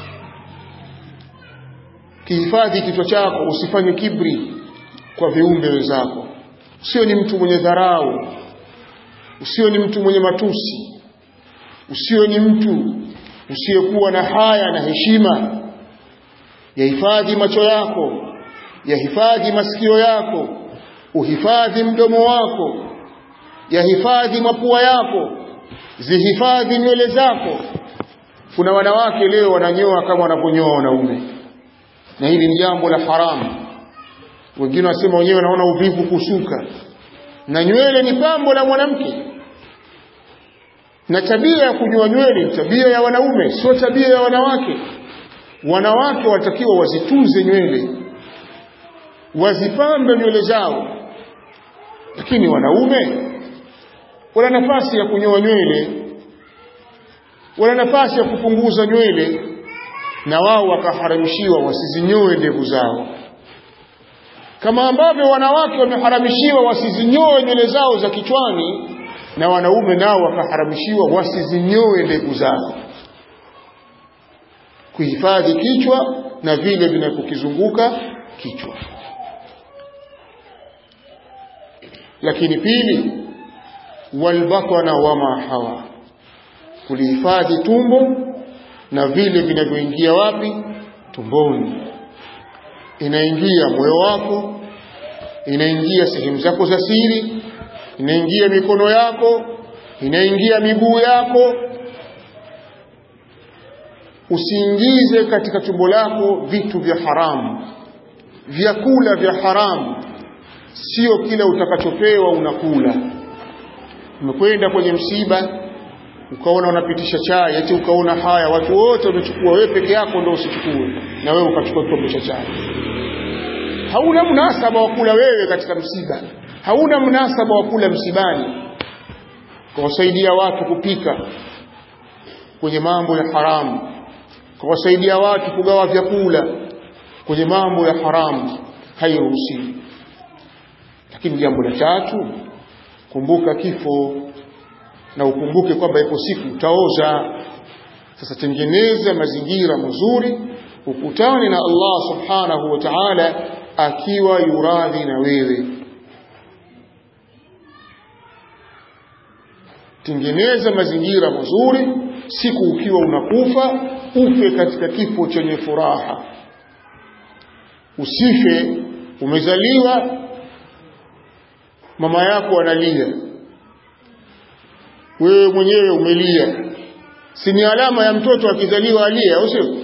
kihifadhi kichwa chako usifanye kibri kwa viumbe wenzako usio ni mtu mwenye dharau usio ni mtu mwenye matusi usio ni mtu usiyekuwa na haya na heshima yahifadhi macho yako yahifadhi masikio yako uhifadhi mdomo wako yahifadhi mapua yako zihifadhi nywele zako kuna wanawake leo wananyoa kama wanavyonyoa wanaume na hili ni jambo la haramu wengine wasema wenyewe wanaona uvivu kusuka na nywele ni pambo la mwanamke na tabia ya kunyoa nywele ni tabia ya wanaume sio tabia ya wanawake wanawake watakiwa wazitunze nywele wazipambe nywele zao lakini wanaume wana nafasi ya kunyoa nywele wana nafasi ya kupunguza nywele na wao wakaharamishiwa wasizinyoe ndevu zao kama ambavyo wanawake wameharamishiwa wasizinyoe nywele zao za kichwani na wanaume nao wakaharamishiwa wasizinyoe ndevu zao kuhifadhi kichwa na vile vinavyokizunguka kichwa lakini pili walbatana wama hawa kulihifadhi tumbo na vile vinavyoingia wapi tumboni inaingia moyo wako inaingia sehemu zako za siri inaingia mikono yako inaingia miguu yako usiingize katika tumbo lako vitu vya haramu vyakula vya haramu sio kila utakachopewa unakula umekwenda kwenye msiba ukaona unapitisha chai eti ukaona haya watu wote wamechukua wewe peke yako ndio usichukue na wewe ukachukua kikombe cha chai hauna mnasaba wa kula wewe katika msiba hauna mnasaba wa kula msibani kuwasaidia watu kupika kwenye mambo ya haramu kuwasaidia watu kugawa vyakula kwenye mambo ya haramu hairuhusiwi lakini jambo la tatu kumbuka kifo na ukumbuke kwamba ipo siku utaoza sasa tengeneza mazingira mazuri ukutane na Allah subhanahu wa ta'ala akiwa yuradhi na wewe tengeneza mazingira mazuri siku ukiwa unakufa ufe katika kifo chenye furaha usife umezaliwa mama yako analia wewe mwenyewe umelia si ni alama ya mtoto akizaliwa alia au sio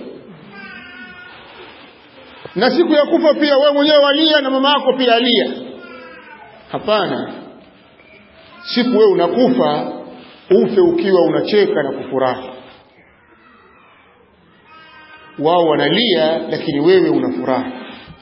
na siku ya kufa pia wewe mwenyewe walia na mama yako pia alia hapana siku wewe unakufa ufe ukiwa unacheka na kufurahi wao wanalia lakini wewe unafurahi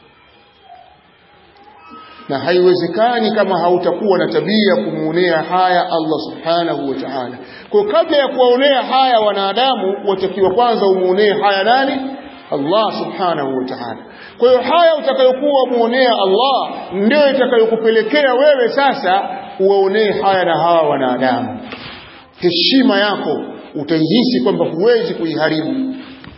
na haiwezekani kama hautakuwa na tabia kumuonea haya Allah subhanahu wa ta'ala. Kwa kabla ya kuwaonea haya wanadamu, watakiwa kwanza umuonee haya nani? Allah subhanahu wa ta'ala. Kwa hiyo haya utakayokuwa muonea Allah ndio itakayokupelekea wewe sasa uwaonee haya na hawa wanadamu. Heshima yako utaihisi kwamba huwezi kuiharibu.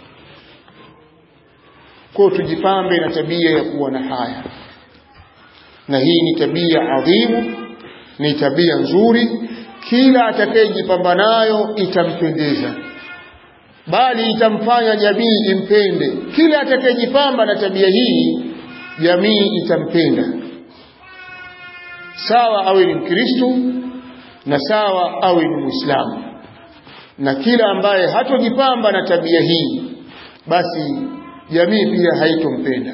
Kwa hiyo tujipambe na tabia ya kuwa na haya na hii ni tabia adhimu ni tabia nzuri kila atakayejipamba nayo itampendeza bali itamfanya jamii impende kila atakayejipamba na tabia hii jamii itampenda sawa awe ni mkristo na sawa awe ni muislamu na kila ambaye hatojipamba na tabia hii basi jamii pia haitompenda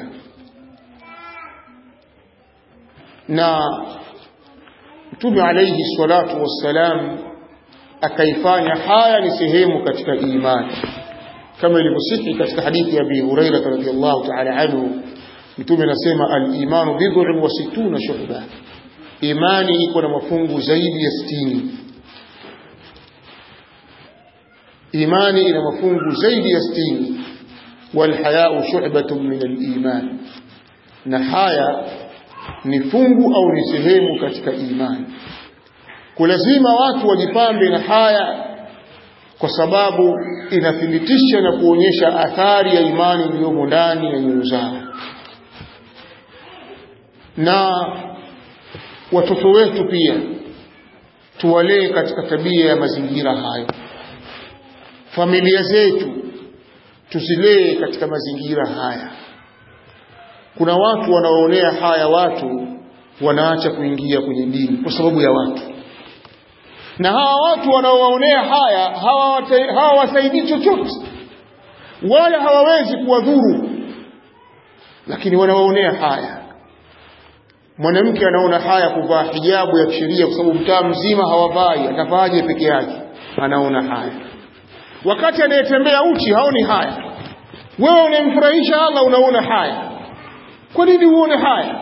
na Mtume alayhi salatu wassalam akaifanya haya ni sehemu katika imani kama ilivyosihi katika hadithi ya Abi Hurairah radhiyallahu ta'ala anhu Mtume anasema al-imanu bid'un wa sittuna shu'ba imani iko na mafungu zaidi ya 60 imani ina mafungu zaidi ya 60 wal haya'u shu'batun min al-iman na haya ni fungu au ni sehemu katika imani kulazima watu wajipambe na haya kwa sababu inathibitisha na kuonyesha athari ya imani iliyomo ndani ya nyoyo zao na watoto wetu pia tuwalee katika tabia ya mazingira hayo familia zetu tuzilee katika mazingira haya kuna watu wanaoonea haya watu wanaacha kuingia kwenye dini kwa sababu ya watu na hawa watu wanaowaonea haya hawawasaidii chochote wala hawawezi kuwadhuru lakini wanawaonea haya mwanamke anaona haya kuvaa hijabu ya kisheria kwa sababu mtaa mzima hawavai atavaaje peke yake anaona haya wakati anayetembea uchi haoni haya wewe unayemfurahisha Allah unaona haya kwa nini uone haya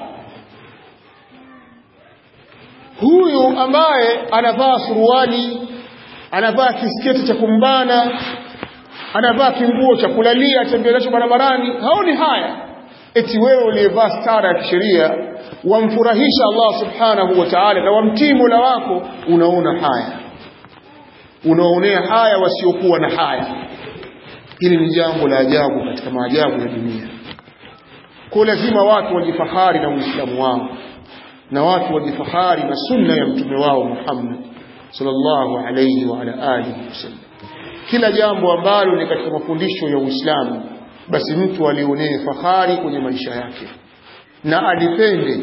huyu ambaye anavaa suruali anavaa kisketi cha kumbana anavaa kinguo cha kulalia atembea nacho barabarani haoni haya eti wewe uliyevaa stara ya kisheria wamfurahisha Allah subhanahu wa ta'ala na wamtii Mola wako unaona haya unaonea haya wasiokuwa na haya hili ni jambo la ajabu katika maajabu ya dunia kwa lazima watu wajifahari na uislamu wao na watu wajifahari na sunna ya mtume wao Muhammad sallallahu alayhi wa ala alihi wasallam kila jambo ambalo ni katika mafundisho ya Uislamu basi mtu alionee fahari kwenye maisha yake na alipende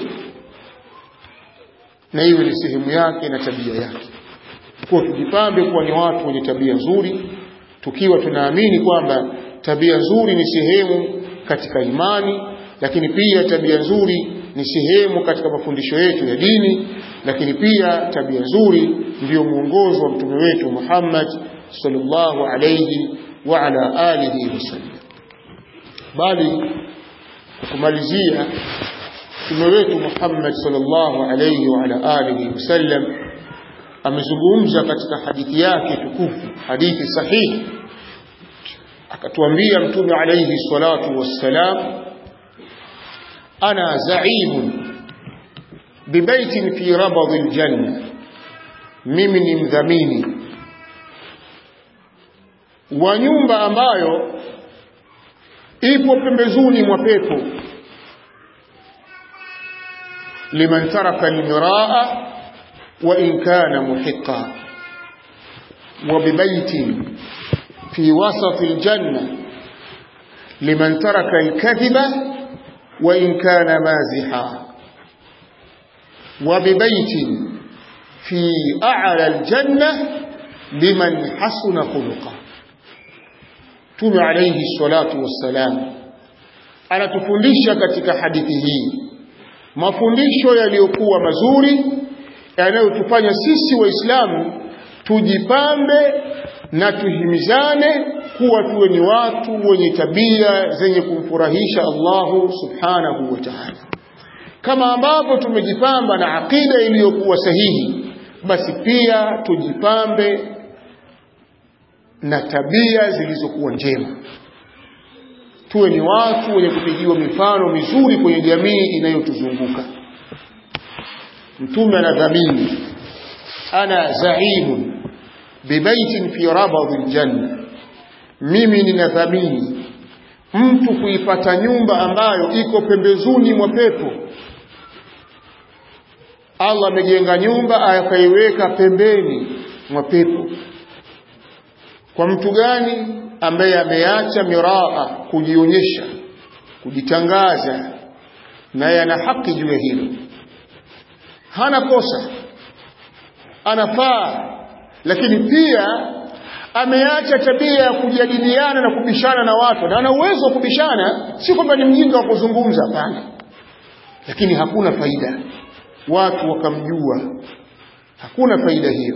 na iwe ni sehemu yake na tabia yake kwa tujipambe kuwa ni watu wenye tabia nzuri tukiwa tunaamini kwamba tabia nzuri ni sehemu katika imani lakini pia tabia nzuri ni sehemu katika mafundisho yetu ya dini lakini pia tabia nzuri ndiyo mwongozo wa mtume wetu Muhammad sallallahu alayhi wa ala alihi wasallam bali kumalizia mtume wetu Muhammad sallallahu alayhi wa ala alihi wasallam amezungumza katika hadithi yake tukufu hadithi sahihi akatuambia mtume alayhi salatu wassalam ana zaimun bibaitin fi rabadhi aljanna mimi ni mdhamini wa nyumba ambayo ipo pembezoni mwa pepo liman taraka almiraa wa in kana muhiqa wa bibaitin fi wasati aljanna liman taraka alkadhiba wa in kana maziha wa bibaitin fi a'la aljanna liman hasuna khuluqa Mtume alayhi salatu wassalam anatufundisha katika hadithi hii mafundisho yaliyokuwa mazuri yanayotufanya sisi waislamu tujipambe na tuhimizane kuwa tuwe ni watu wenye tabia zenye kumfurahisha Allahu subhanahu wa ta'ala kama ambavyo tumejipamba na akida iliyokuwa sahihi basi pia tujipambe na tabia zilizokuwa njema tuwe ni watu wenye kupigiwa mifano mizuri kwenye jamii inayotuzunguka mtume anadhamini ana zaimun bibaitin fi rabadhi aljanna mimi ninadhamini mtu kuipata nyumba ambayo iko pembezoni mwa pepo Allah amejenga nyumba akaiweka pembeni mwa pepo kwa mtu gani ambaye ameacha miraa kujionyesha kujitangaza naye ana haki juu ya hilo hana kosa anafaa lakini pia ameacha tabia ya kujadiliana na kubishana na watu na ana uwezo wa kubishana si kwamba ni mjinga wa kuzungumza hapana lakini hakuna faida watu wakamjua hakuna faida hiyo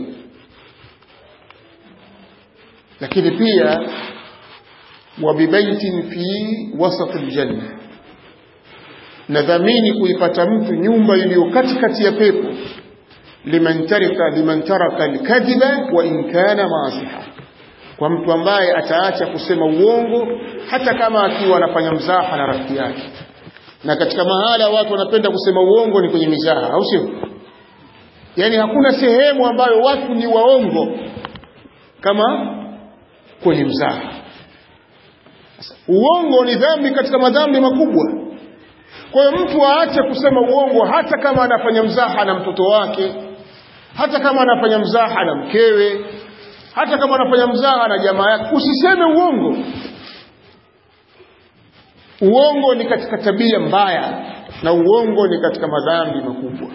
lakini pia wabibaitin fi wasat aljanna nadhamini kuipata mtu nyumba iliyo katikati ya pepo liman taraka liman taraka alkadhiba wa in kana maasiha kwa mtu ambaye ataacha kusema uongo hata kama akiwa anafanya mzaha na rafiki yake na katika mahala watu wanapenda kusema uongo ni kwenye mizaha au sio yani hakuna sehemu ambayo watu ni waongo kama kwenye mzaha uongo ni dhambi katika madhambi makubwa kwa hiyo mtu aache kusema uongo hata kama anafanya mzaha na mtoto wake hata kama anafanya mzaha na mkewe hata kama anafanya mzaha na jamaa yake usiseme uongo uongo ni katika tabia mbaya na uongo ni katika madhambi makubwa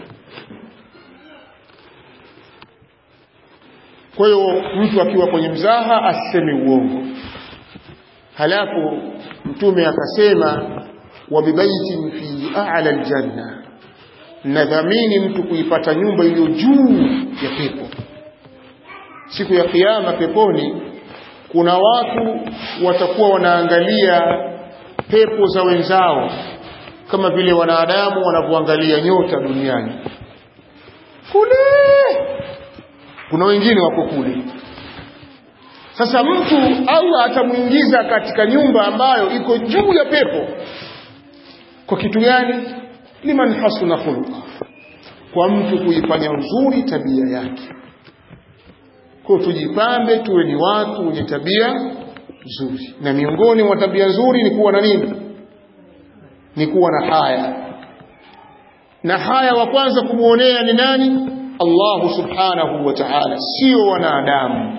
kwa hiyo mtu akiwa kwenye mzaha asiseme uongo halafu mtume akasema wa bibaitin fi a'la aljanna nadhamini mtu kuipata nyumba iliyo juu ya pepo siku ya kiyama peponi kuna watu watakuwa wanaangalia pepo za wenzao kama vile wanadamu wanavyoangalia nyota duniani kule kuna wengine wako kule sasa mtu Allah atamuingiza katika nyumba ambayo iko juu ya pepo kwa kitu gani liman hasuna khuluqa kwa mtu kuifanya nzuri tabia yake kwa tujipambe tuwe ni watu wenye tabia nzuri na miongoni mwa tabia nzuri ni kuwa na nini ni kuwa na haya na haya wa kwanza kumuonea ni nani Allah subhanahu wa ta'ala sio wanadamu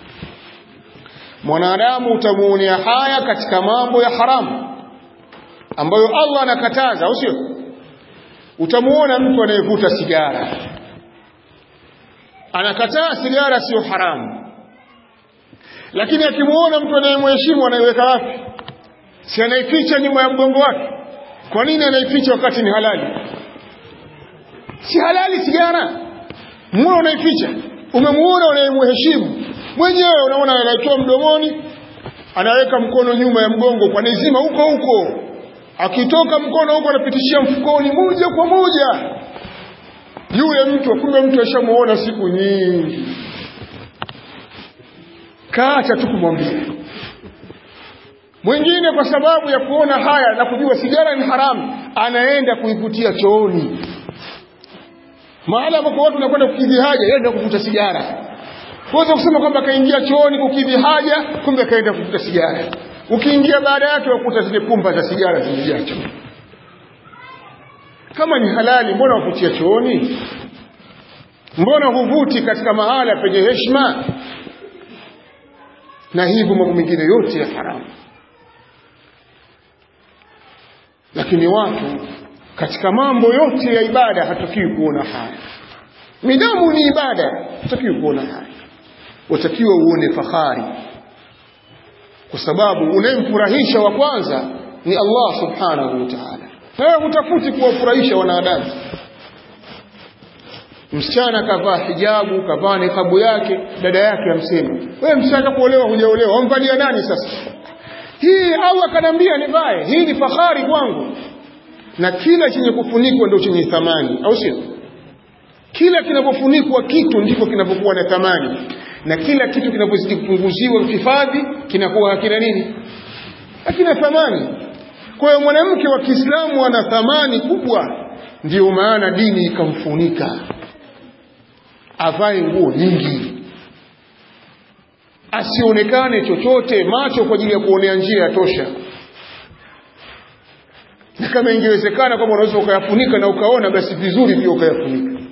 mwanadamu utamuonea haya katika mambo ya haramu ambayo Allah anakataza au sio utamuona mtu anayevuta sigara anakataa sigara sio haramu lakini akimuona mtu anayemheshimu anaiweka wapi si anaificha nyuma ya mgongo wake kwa nini anaificha wakati ni halali si halali sigara muone unaificha umemuona unayemheshimu mwenyewe unaona anaitoa mdomoni anaweka mkono nyuma ya mgongo kwa nizima huko huko akitoka mkono huko anapitishia mfukoni moja kwa moja yule mtu kumbe mtu ashamuona siku nyingi kaacha tu kumwambia mwingine kwa sababu ya kuona haya na kujua sigara ni haramu anaenda kuivutia chooni mahala ambapo watu wanakwenda kukidhi haja yeye ndio kuvuta sigara Kuweza kusema kwamba kaingia chooni kukidhi haja, kumbe kaenda kuvuta sigara. Ukiingia baada yake wakuta zile pumba za sigara zimejaa chooni. Kama ni halali, mbona wavutia chooni? Mbona huvuti katika mahala penye heshima? Na hivyo mambo mengine yote ya haramu. Lakini watu katika mambo yote ya ibada hatakiwi kuona haya. Midamu ni ibada, hatakiwi kuona haya watakiwa uone fahari kwa sababu unayemfurahisha wa kwanza ni Allah subhanahu wa ta'ala wewe hutafuti kuwafurahisha wanadamu msichana kavaa hijabu kavaa nikabu yake dada yake amsema wewe msichana kuolewa hujaolewa wamvalia nani sasa hii Allah kanambia nivae hii ni fahari kwangu na kila chenye kufunikwa ndio chenye thamani au sio kila kinapofunikwa kitu ndiko kinapokuwa na thamani na kila kitu kinapozidi kupunguziwa hifadhi kinakuwa hakina nini hakina thamani kwa hiyo mwanamke wa Kiislamu ana thamani kubwa ndiyo maana dini ikamfunika avae nguo nyingi asionekane chochote macho kwa ajili ya kuonea njia ya tosha na kama ingewezekana kwamba unaweza ukayafunika na ukaona basi vizuri pia ukayafunika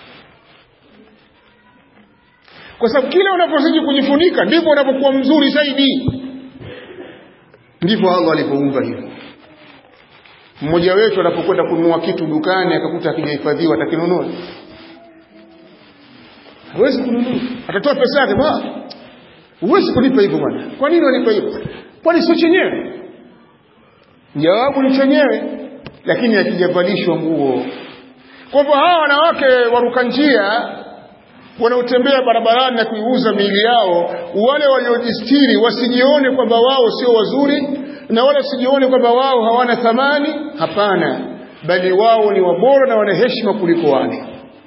kwa sababu kila unapozidi kujifunika ndivyo unapokuwa mzuri zaidi ndivyo Allah alivyoumba hivyo mmoja wetu anapokwenda kununua kitu dukani akakuta hakijahifadhiwa atakinunua hawezi kununua atatoa pesa yake ba huwezi kulipa hivyo bwana kwa nini walipa hivyo kwani sio chenyewe jawabu ni chenyewe lakini hakijavalishwa nguo kwa hivyo hawa wanawake waruka njia wanaotembea barabarani na kuiuza miili yao wale waliojistiri wasijione kwamba wao sio wazuri na wala wasijione kwamba wao hawana thamani hapana bali wao ni wabora na wana heshima kuliko wale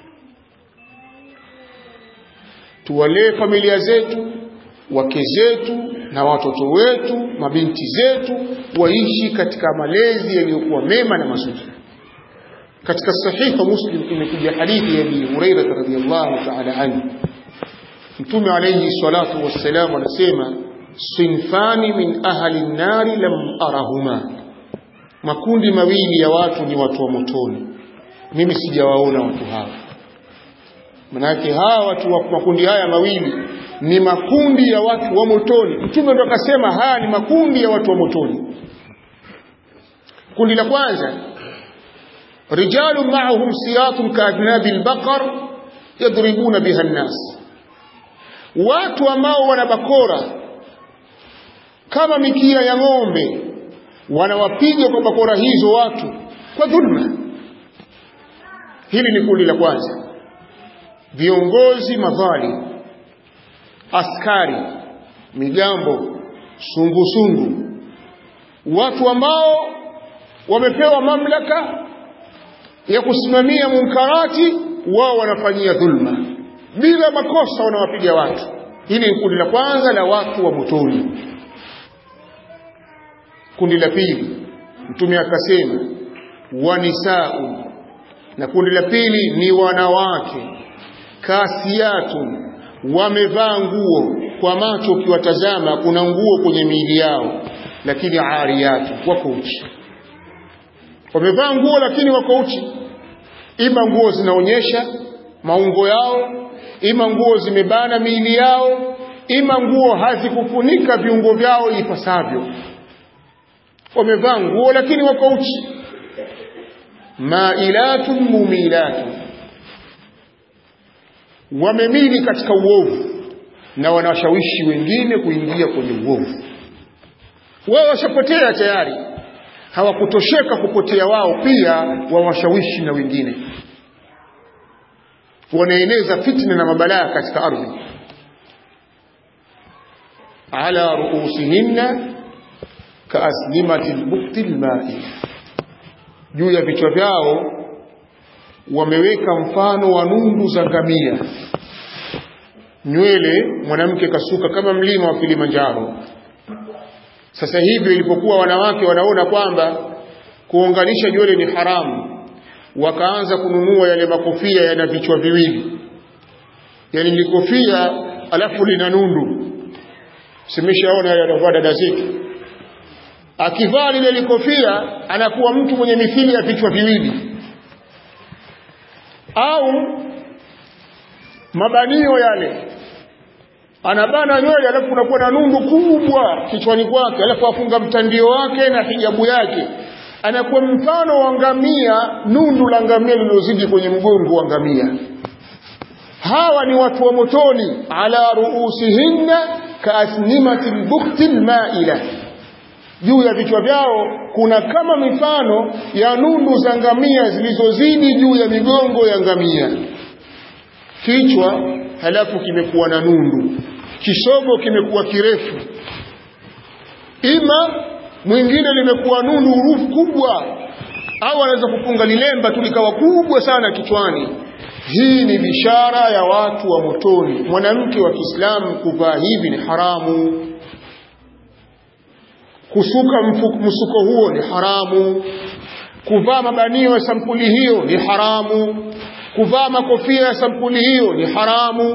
tuwalee familia zetu wake zetu na watoto wetu mabinti zetu waishi katika malezi yaliyokuwa mema na mazuri katika sahiha muslim imekuja hadithi ya Abi Hurairah radhiyallahu ta'ala anhu Mtume alayhi salatu wassalam anasema sinfani min ahli an-nari lam arahuma makundi mawili ya watu ni watu wa motoni mimi sijawaona watu hawa manake hawa watu wa makundi haya mawili ni makundi ya watu wa motoni mtume ndo akasema haya ni makundi ya watu wa motoni kundi la kwanza رجال معهم سياط كأذناب البقر يضربون بها الناس watu ambao wana bakora kama mikia ya ng'ombe wanawapiga kwa bakora hizo watu kwa dhulma hili ni kundi la kwanza viongozi madhali askari migambo sungusungu watu ambao wamepewa mamlaka ya kusimamia munkarati wao wanafanyia dhulma bila makosa wanawapiga watu hili ni kundi la kwanza la watu wa motoni kundi la pili mtume akasema wanisau na kundi la pili ni wanawake kasiyatun wamevaa nguo kwa macho ukiwatazama kuna nguo kwenye miili yao lakini ariyatu wako uchi wamevaa nguo lakini wako uchi ima nguo zinaonyesha maungo yao ima nguo zimebana miili yao ima nguo hazikufunika viungo vyao ipasavyo wamevaa nguo lakini wako uchi mailatun mumilatun wamemili katika uovu na wanashawishi wengine kuingia kwenye uovu wao washapotea tayari hawakutosheka kupotea wao pia wawashawishi na wengine wanaeneza fitna na mabalaa katika ardhi ala ruusihinna kaaslimati lbukti lmai juu ya vichwa vyao wameweka mfano wa nundu za ngamia nywele mwanamke kasuka kama mlima wa Kilimanjaro sasa hivi ilipokuwa wanawake wanaona kwamba kuunganisha nywele ni haramu wakaanza kununua yale makofia yana vichwa viwili yani ni kofia alafu lina nundu simeshaona yale yanavaa dada zetu akivaa lile likofia anakuwa mtu mwenye mithili ya vichwa viwili au mabanio yale anabana nywele alafu unakuwa na nundu kubwa kichwani kwake alafu afunga mtandio wake na hijabu yake anakuwa mfano wa ngamia nundu la ngamia lililozidi kwenye mgongo wa ngamia hawa ni watu wa motoni ala ruusihinna kaasnimati lbukti lmaila juu ya vichwa vyao kuna kama mifano ya nundu za ngamia zilizozidi juu ya migongo ya ngamia kichwa halafu kimekuwa na nundu kisogo kimekuwa kirefu ima mwingine limekuwa nundu urufu kubwa au anaweza kufunga lilemba tu likawa kubwa sana kichwani hii ni bishara ya watu wa motoni mwanamke wa Kiislamu kuvaa hivi ni haramu kusuka msuko huo ni haramu kuvaa mabanio ya sampuli hiyo ni haramu kuvaa makofia ya sampuli hiyo ni haramu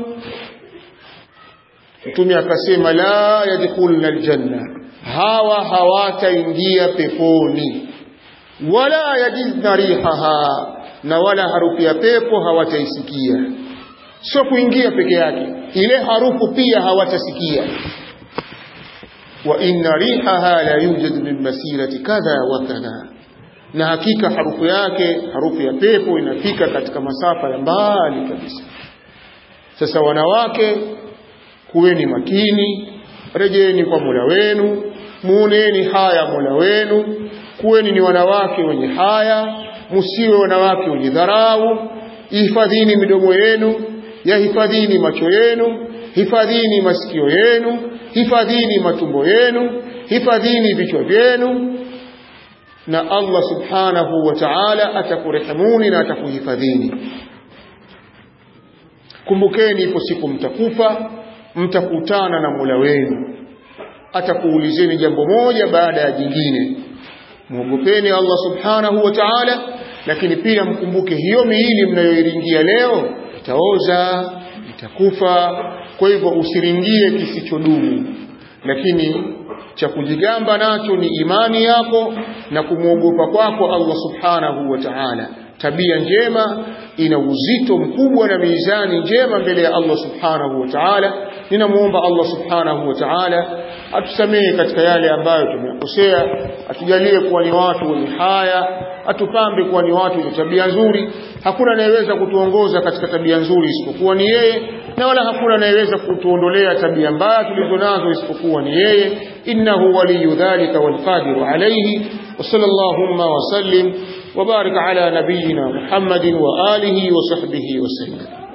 mtume akasema la yadkhulna aljanna hawa hawataingia peponi wala yajidna rihaha na wala harufu ya pepo hawataisikia sio kuingia peke yake ile harufu pia hawatasikia wa inna rihaha la yujadu min masirati kadha wa kadha na hakika harufu yake harufu ya pepo inafika katika masafa ya mbali kabisa sasa wanawake kuweni makini rejeni kwa Mola wenu muoneni haya Mola wenu kuweni ni wanawake wenye haya msiwe wanawake wenye dharau hifadhini midomo yenu yahifadhini macho yenu hifadhini masikio yenu hifadhini matumbo yenu hifadhini vichwa vyenu na Allah subhanahu wa ta'ala atakurehemuni na atakuhifadhini kumbukeni ipo siku mtakufa mtakutana na Mola wenu atakuulizeni jambo moja baada ya jingine muogopeni Allah subhanahu wa ta'ala lakini pia mkumbuke hiyo miili mnayoiringia leo itaoza itakufa kwa hivyo usiringie kisichodumu lakini cha kujigamba nacho ni imani yako na kumwogopa kwako Allah subhanahu wa ta'ala tabia njema ina uzito mkubwa na mizani njema mbele ya Allah subhanahu wa ta'ala ninamuomba Allah subhanahu wa ta'ala atusamehe katika yale ambayo tumekosea atujalie kuwa ni watu wenye haya atupambe kuwa ni watu wenye tabia nzuri hakuna anayeweza kutuongoza katika tabia nzuri isipokuwa ni yeye na wala hakuna anayeweza kutuondolea tabia mbaya tulizonazo isipokuwa ni yeye innahu waliyu dhalika walqadiru alayhi wa sallallahu wa sallim wa barik ala nabiyyina muhammadin wa alihi wa sahbihi wa sallam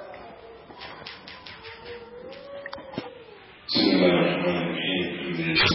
بسم الله الرحمن الرحيم